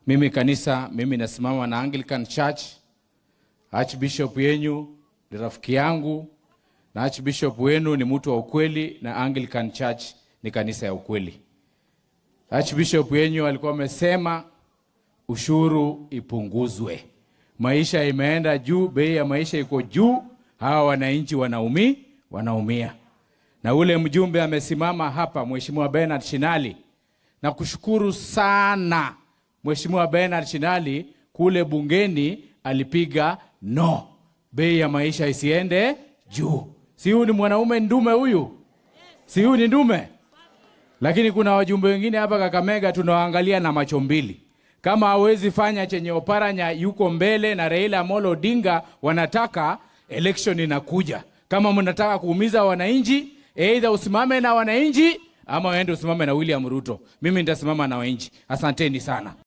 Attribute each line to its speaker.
Speaker 1: Mimi kanisa, mimi nasimama na Anglican Church. Archbishop yenyu ni rafiki yangu na Archbishop wenu ni mtu wa ukweli na Anglican Church ni kanisa ya ukweli. Archbishop yenyu alikuwa amesema ushuru ipunguzwe. Maisha imeenda juu, bei ya maisha iko juu, hawa wananchi wanaumi, wanaumia. Na ule mjumbe amesimama hapa, Mheshimiwa Bernard Shinali, na kushukuru sana Mheshimiwa Bernard Shinali kule bungeni alipiga no, bei ya maisha isiende juu. Si huyu ni mwanaume ndume huyu? Si huyu ni ndume? Lakini kuna wajumbe wengine hapa Kakamega tunawaangalia na macho mbili. Kama hawezi fanya chenye Oparanya yuko mbele na Raila Amolo Odinga wanataka, election inakuja. Kama mnataka kuumiza wananchi, either usimame na wananchi ama uende usimame na William Ruto. Mimi nitasimama na wananchi. Asanteni sana.